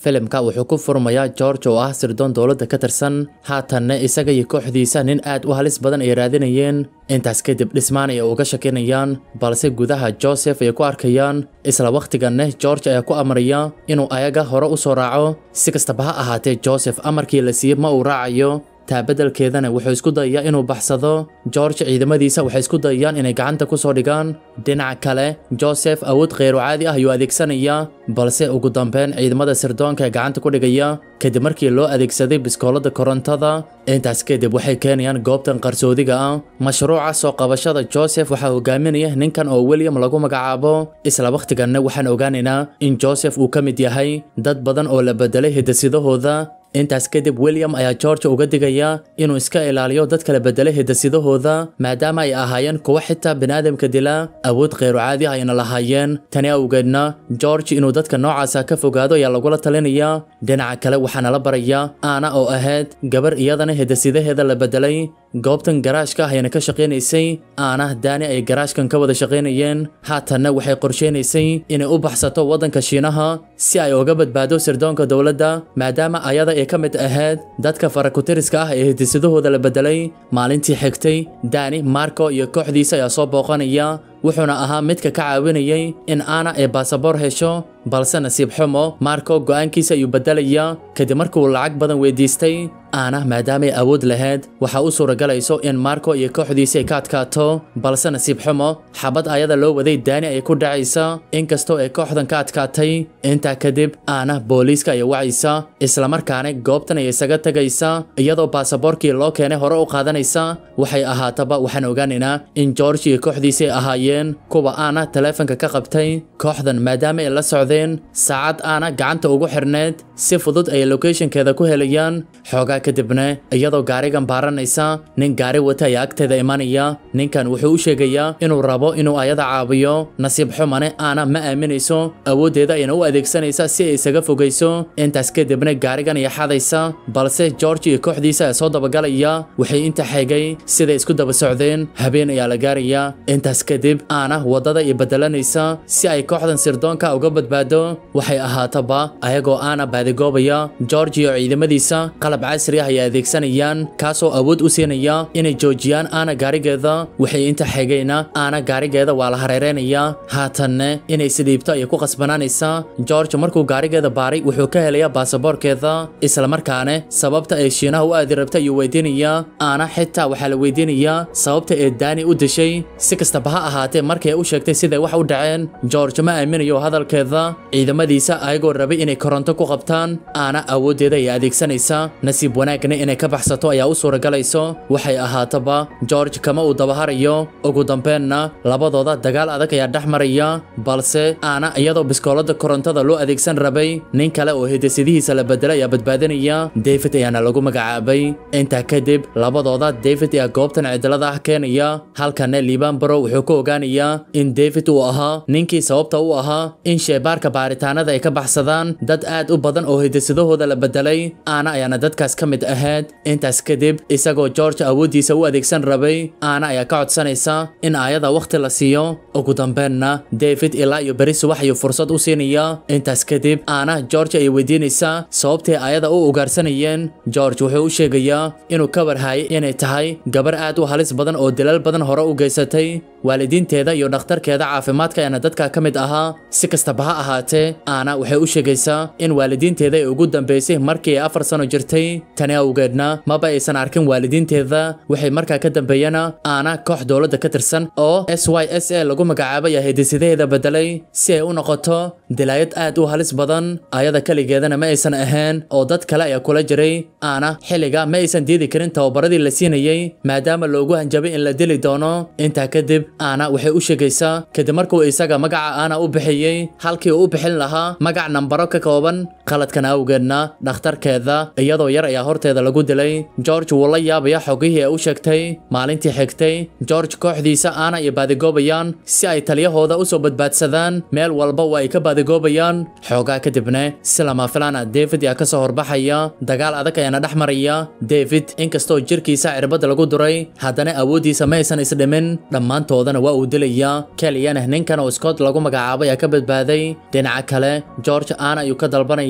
filimka wuxuu ku furmayaa george oo ah sirdoon dowladda ka tirsan haatanna isaga iyo kooxdiisa nin aad u halis badan ay raadinayeen intaas kadib dhismaan ay uga shakinayaan balse gudaha joseph ay ku arkayaan isla wakhtiganna george ayaa ku amraya inuu ayaga hore u soo raaco si kastaba ha ahaatee joseph amarkii la siiyey ma uu raacayo taabadelkeedana wuxuu isku dayayaa inuu baxsado george ciidamadiisa waxay isku dayayaan inay gacanta ku soo dhigaan dhinaca kale joseph awood kheyru caadi ah ayuu adeegsanayaa balse ugu dambeyn ciidamada sirdoonka ee gacanta ku dhigaya kadib markii loo adeegsaday biskoolada korontada intaas kadib waxay keenayaan goobtan qarsoodiga ah mashruuca soo qabashada joseph waxaa hogaaminaya ninkan oo william lagu magacaabo isla wakhtiganna waxaan ogaanaynaa in joseph uu ka mid yahay dad badan oo la bedelay hiddasidahooda intaas kadib william ayaa george uga digaya inuu iska ilaaliyo dadka la bedelay hiddasidahooda maadaama ay ahaayeen kuwo xitaa biniaadamka dila awood kheyru caadi ah ayna lahaayeen tani awgeedna george inuu dadka noocaasa ka fogaado ayaa lagula talinayaa dhinaca kale waxaana la barayaa aana oo ahayd gabar iyadana hiddasidaheeda la bedelay goobtan garaashka ah ayana ka shaqaynaysay aana daani ay garaashkan ka wada shaqaynayeen haatanna waxay qorsheynaysay inay u baxsato waddanka shiinaha si ay uga badbaado sirdoonka dowladda maadaama ayada ay ka mid ahayd dadka farakutiriska ah ee hiddisidahooda la bedelay maalintii xigtay daani marco iyo kooxdiisa ayaa soo booqanaya wuxuuna ahaa midka ka caawinayay in aana ay baasaboor hesho balse nasiib xumo marco go'aankiisa ayuu beddelaya kadib markuu lacag badan weydiistay aana maadaamay awood lahayd waxaa u suuragalayso in marco iyo kooxdiisi ay ka adkaato balse nasiib xumo xabad ayada loo waday daani ay ku dhacaysa inkastoo ay kooxdan ka adkaatay intaa kadib aana booliiska ay wacaysa islamarkaana goobtan ay isaga tegaysa iyadoo baasaboorkii loo keenay hore u qaadanaysa waxay ahaataba waxaan ogaanaynaa in george iyo kooxdiisi ay ahaayeen kuwa aana taleefanka ka qabtay kooxdan maadaama ay la socdeen saacad aana gacanta ugu xirneed si fudud ay locationkeeda ku helayaan xoogaa kadibna iyadoo gaarigan baaranaysa nin gaari wata ayaa agteeda imanaya ninkan wuxuu u sheegayaa inuu rabo inuu ayada caabiyo nasiib xumane aana ma aaminayso awooddeeda ayna u adeegsanaysa si ay isaga fogayso intaas kadibna gaarigan ay xadaysa balse george iyo kooxdiisa ayaa soo dabagalaya waxay inta xeegay siday isku daba socdeen habeen ayaa la gaaraya intaas kadib aana waddada ay bedelanaysa si ay kooxdan sirdoonka uga badbaado waxay ahaataba ayagoo aana baadigoobaya george iyo ciidamadiisa qalab casri ah ay adeegsanayaan kaasoo awood u siinaya inay joojiyaan aana gaarigeeda waxay inta xigayna aana gaarigeeda waa la hareereynayaa haatanne inay sidhiibto ayay ku qasbanaanaysaa george markuu gaarigeeda baaray wuxuu ka helayaa baasaboorkeeda islamarkaane sababta ay shiinaha u aadi rabta ayuu weydiinayaa aana xitaa waxaa la weydiinayaa sababta ee daani u dishay si kastaba ha ahaatee markay u sheegtay siday wax u dhaceen george ma aaminayo hadalkeeda ciidamadiisa ayagoo rabay inay koronto ku qabtaan aana awooddeeda ay adeegsanaysa nasiib wanaagna inay ka baxsato ayaa u suuragalayso waxay ahaataba george kama uu dabaharayo ugu dambeenna labadooda dagaal adag ayaa dhex maraya balse aana iyadoo biskoolada korontada loo adeegsan rabay nin kale oo hidasidihiisa la bedelay ayaa badbaadinaya david ayaana lagu magacaabay intaa kadib labadooda david ayaa goobtan cidlada ah keenaya halkana liibaan baro wuxuu ku ogaanayaa in david uu ahaa ninkii sababta u ahaa in sheebaarka baaritaanada ay ka baxsadaan dad aad u badan oo hidasidahooda la bedelay aana ayaana dadkaas ka mid ahayd intaas kadib isagoo george awooddiisa u adeegsan rabay aana ayaa ka codsanaysa in aayada wakhti la siiyo ugu dambeenna david ilaa iyo beri subax ayuu fursad u siinaya intaas kadib aana george ay weydiinaysaa sababtay aayada u ugaarsanayeen george wuxuu u sheegayaa inuu ka warhaayay inay tahay gabar aad u halis badan oo dilal badan hore u geysatay waalidiinteeda iyo dhakhtarkeeda caafimaadka ayaana dadka ka mid ahaa si kastaba ha ahaatee aana waxay u sheegaysaa in waalidiinteeda ay ugu dambeysay markii ay afar sano jirtay tani awgeedna maba aysan arkin waalidiinteeda waxay markaa ka dambeeyana aana koox dowladda ka tirsan oo s y s a lagu magacaabay ayaa hidisidaheeda bedelay si ay u noqoto dilaayad aad u halis badan ayada keligeedana ma aysan ahayn oo dad kale ayaa kula jiray aana xilliga ma aysan diidi karin tababaradii la siinayey maadaama loogu hanjabay in la dili doono intaa kadib aana waxay u sheegaysaa kadib markuu isaga magaca aana u bixiyey halkii uu u bixin lahaa magac nambaro ka kooban qaladkan awgeedna dhakhtarkeeda iyadoo yar ayaa horteeda lagu dilay george wuu la yaabaya xogihii ay u sheegtay maalintii xigtay george kooxdiisa aana ay baadigoobayaan si ay taliyahooda u soo badbaadsadaan meel walba waa ay ka baadigoobayaan xoogaa kadibna si lama filaana david ayaa ka soo horbaxaya dagaal adag ayaana dhex maraya david inkastoo jirkiisa cirbada lagu duray haddana awooddiisa ma aysan isdhimin dhammaantoodana waa uu dilayaa keliyana ninkan oo scott lagu magacaabay ayaa ka badbaaday dhinaca kale george aana ayuu ka dalbanaya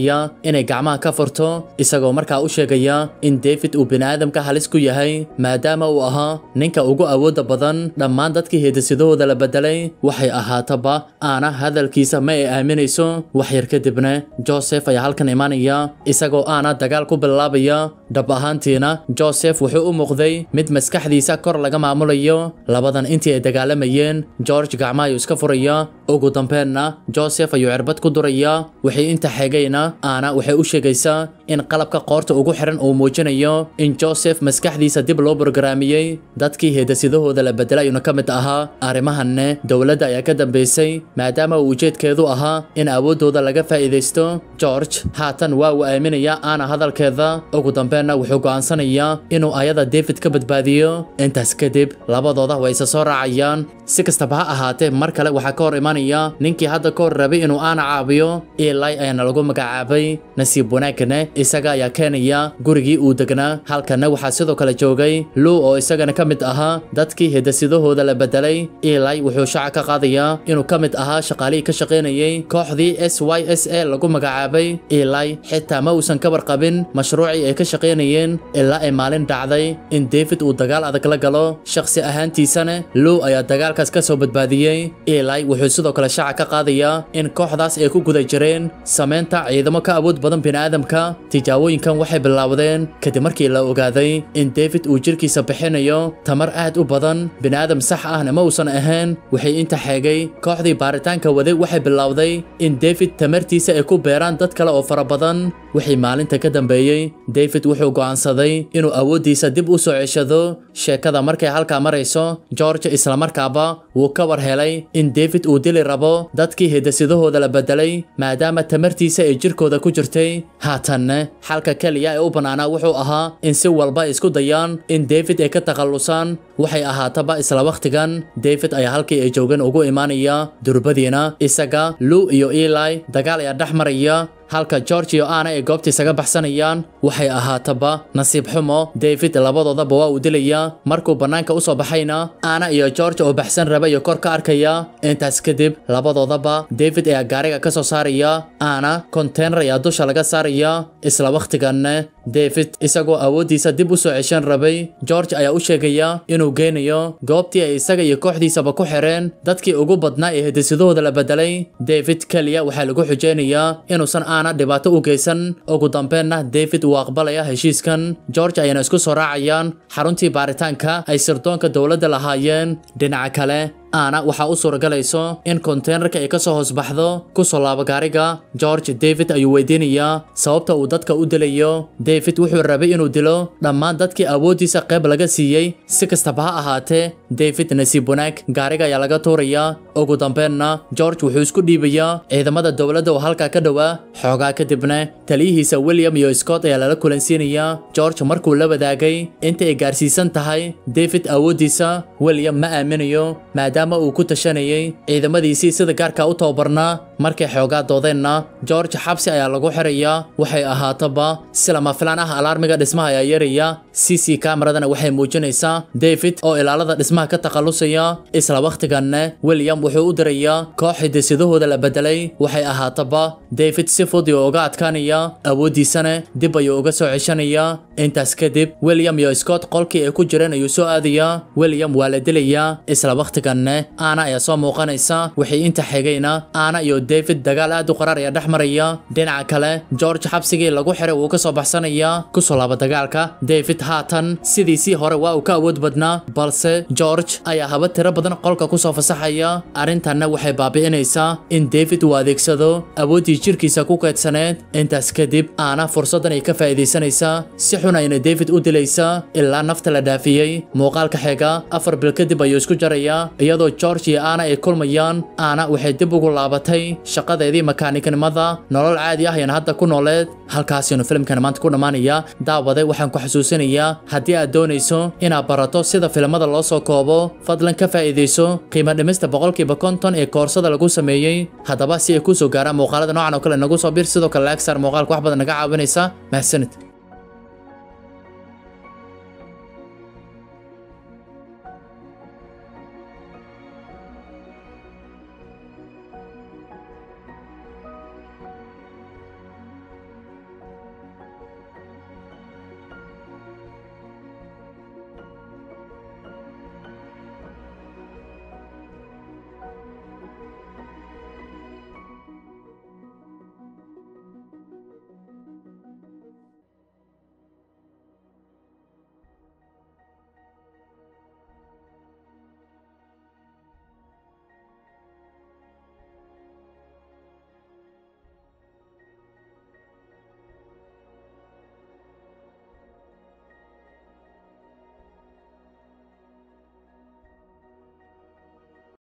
ogolaanaya inay gacmaha ka furto isagoo markaa u sheegaya in david uu bini'aadamka halis ku yahay maadaama uu ahaa ninka ugu awoodda badan dhammaan dadkii heedasidahooda la bedelay waxay ahaataba aana hadalkiisa ma ay aaminayso wax yar kadibna joseph ayaa halkan imanaya isagoo aana dagaal ku bilaabaya dhab ahaantiina joseph wuxuu u muuqday mid maskaxdiisa kor laga maamulayo labadan intii ay dagaalamayeen george gacmaha ayuu iska furaya ugu dambeenna joseph ayuu cirbad ku duraya wixii inta xigayna aana waxay u sheegaysaa in qalabka qoorta ugu xiran uu muujinayo in joseph maskaxdiisa dib loo borogaraamiyey dadkii heedasidahooda la bedelay ayuuna ka mid ahaa arrimahanne dowladda ayaa ka dambaysay maadaama uu ujeedkeedu ahaa in awooddooda laga faa'iidaysto george haatan waa uu aaminaya aana hadalkeeda ugu dambeenna wuxuu go'aansanayaa inuu ayada david ka badbaadiyo intaas kadib labadooda way isa soo raacayaan si kastaba ha ahaatee mar kale waxaa ka hor imanaya ninkii hadda ka hor rabay inuu aana caabiyo eli ayaana lagu magacaabay nasiib wanaagane isaga ayaa keenaya gurigii uu degnaa halkanna waxaa sidoo kale joogay luu oo isagana ka mid ahaa dadkii hedasidahooda la bedelay eli wuxuu shaaca ka qaadayaa inuu ka mid ahaa shaqaalihii ka shaqaynayay kooxdii s y s a lagu magacaabay eli xitaa ma uusan ka warqabin mashruucii ay ka shaqaynayeen ilaa ay maalin dhacday in david uu dagaal adag la galo shakhsi ahaantiisana luu ayaa dagaalkaas ka soo badbaadiyey eli wuxuu sidoo kale shaaca ka qaadayaa in kooxdaas ay ku guda jireen samaynta ciidamo ka awood badan bini'aadamka tijaabooyinkan waxay bilaawdeen kadib markii la ogaaday in david uu jirkiisa bixinayo tamar aad u badan bini'aadam sax ahna ma uusan ahayn waxay inta xeegay kooxdii baaritaanka waday waxay bilowday in david tamartiisa ay ku beeraan dad kale oo fara badan wixii maalinta ka dambeeyey david wuxuu go'aansaday inuu awooddiisa dib u soo ceshado sheekada markay halkaa marayso george islamarkaaba wuu ka war helay in david uu dili rabo dadkii hedasidahooda la bedelay maadaama tamartiisa ay jirkooda ku jirtay haatanne xalka keliya ee u bannaanaa wuxuu ahaa in si walba ay isku dayaan in david ay ka takhallusaan waxay ahaataba isla wakhtigan david ayaa halkii ay joogeen ugu imaanaya durbadiina isaga luu iyo eli dagaal ayaa dhex maraya halka george iyo aana ay goobta isaga baxsanayaan waxay ahaataba nasiib xumo david labadoodaba waa uu dilaya markuu bannaanka u soo baxayna aana iyo george oo baxsan raba iyo kor ka arkaya intaas kadib labadoodaba david ayaa gaariga ka soo saaraya aana konteynar ayaa dusha laga saaraya isla wakhtiganne david isagoo awooddiisa dib u soo ceshan rabay george ayaa u sheegaya inuu geynayo goobtii ay isaga iyo kooxdiisaba ku xireen dadkii ugu badnaa ee hedisidahooda la bedelay david keliya waxaa lagu xujeynayaa inuusan aana dhibaato u geysan ugu dambeenna david uu aqbalaya heshiiskan george ayana isku soo raacayaan xaruntii baaritaanka ay sirdoonka dowladda lahaayeen dhinaca kale aana waxaa u suuragalayso in konteynerka ay ka soo hoos baxdo ku soo laabo gaariga george david ayuu weydiinayaa sababta uu dadka u dilayo david wuxuu rabay inuu dilo dhammaan dadkii awooddiisa qayb laga siiyey si kastaba ha ahaatee david nasiib wanaag gaariga ayaa laga tuurayaa ugu dambeenna george wuxuu isku dhiibayaa ciidamada dowladda oo halkaa ka dhowaa xoogaa kadibna taliyihiisa william iyo scott ayaa lala kulansiinayaa george markuu la wadaagay inta ay gaarsiisan tahay david awooddiisa william ma aaminayo maadaama uu ku tashanayay ciidamadiisii sida gaarka u tababarnaa markay xoogaa doodeenna george xabsi ayaa lagu xirayaa waxay ahaataba si lama filaan ah alaarmiga dhismaha ayaa yaraya c c kamaradana waxay muujinaysaa david oo ilaalada dhismaha ka takhallusaya isla wakhtiganne william wuxuu u dirayaa koox hidisidahooda la bedelay waxay ahaataba david si fudud uga adkaanaya awooddiisana dib ayuu uga soo ceshanayaa intaas kadib william iyo scott qolkii ay ku jireen ayuu soo aadayaa william waa la dilayaa isla wakhtiganne aana ayaa soo muuqanaysa wixii inta xigayna aana iyo david dagaal aad u qaraar ayaa dhex maraya dhinaca kale george xabsigii lagu xiray wuu ka soo baxsanayaa kusoo laaba dagaalka david haatan sidiisii hore waa uu ka awood badnaa balse george ayaa haba tiro badan qolka kusoo fasaxaya arrintanna waxay baabi'inaysaa in david uu adeegsado awooddii jirkiisa ku keedsaneed intaas kadib aana fursaddan ay ka faa'iidaysanaysaa si xun ayna david u dilaysaa ilaa nafta la dhaafiyey muuqaalka xiga afar bil kadib ayuu isku jarayaa iyadoo george iyo aana ay kulmayaan aana waxay dib ugu laabatay shaqadeedii makaaniknimada nolol caadi ah ayaan hadda ku nooleed halkaasinu filimkan maanta ku dhammaanaya daawade waxaan ku xasuusinayaa haddii aad doonayso inaad barato sida filimada loo soo koobo fadlan ka faa'iidayso qiimo dhimista boqolkiiba konton ee koorsada lagu sameeyey haddaba si ay kuu soo gaaraan muuqaalada noocan oo kale nagu soo bir sidoo kale laag saar muuqaalka wax badan naga caawinaysa mahadsanid